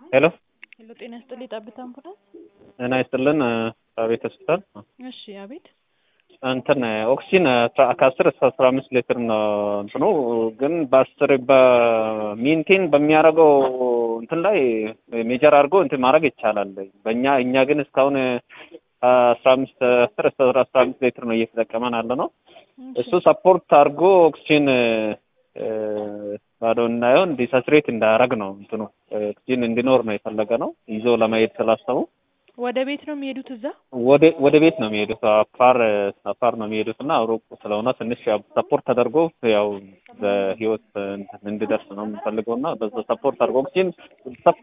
ሄሎ ሄሎ፣ ጤና ይስጥልኝ። ጠብታ አምቡላንስ። ጤና ይስጥልን። አቤት ሆስፒታል። እሺ፣ አቤት። እንትን ኦክሲጅን ከአስር እስከ አስራ አምስት ሊትር ነው እንትኑ ግን በአስር በሚንቴን በሚያደርገው እንትን ላይ ሜጀር አድርጎ እንትን ማድረግ ይቻላል። በእኛ እኛ ግን እስካሁን አስራ አምስት አስር እስከ አስራ አምስት ሊትር ነው እየተጠቀመን ያለ ነው። እሱ ሰፖርት አድርጎ ኦክሲጅን ባዶ እንዳይሆን ዲሳትሬት እንዳያደርግ ነው እንትኑ ኦክሲጅን እንዲኖር ነው የፈለገ ነው ይዞ ለማየት ስላሰቡ ወደ ቤት ነው የሚሄዱት? እዛ ወደ ወደ ቤት ነው የሚሄዱት። አፋር አፋር ነው የሚሄዱት እና ሩቅ ስለሆነ ትንሽ ያው ሰፖርት ተደርጎ ያው በህይወት እንዲደርስ ነው የምንፈልገው እና በዛ ሰፖርት አድርጎ ኦክሲጅን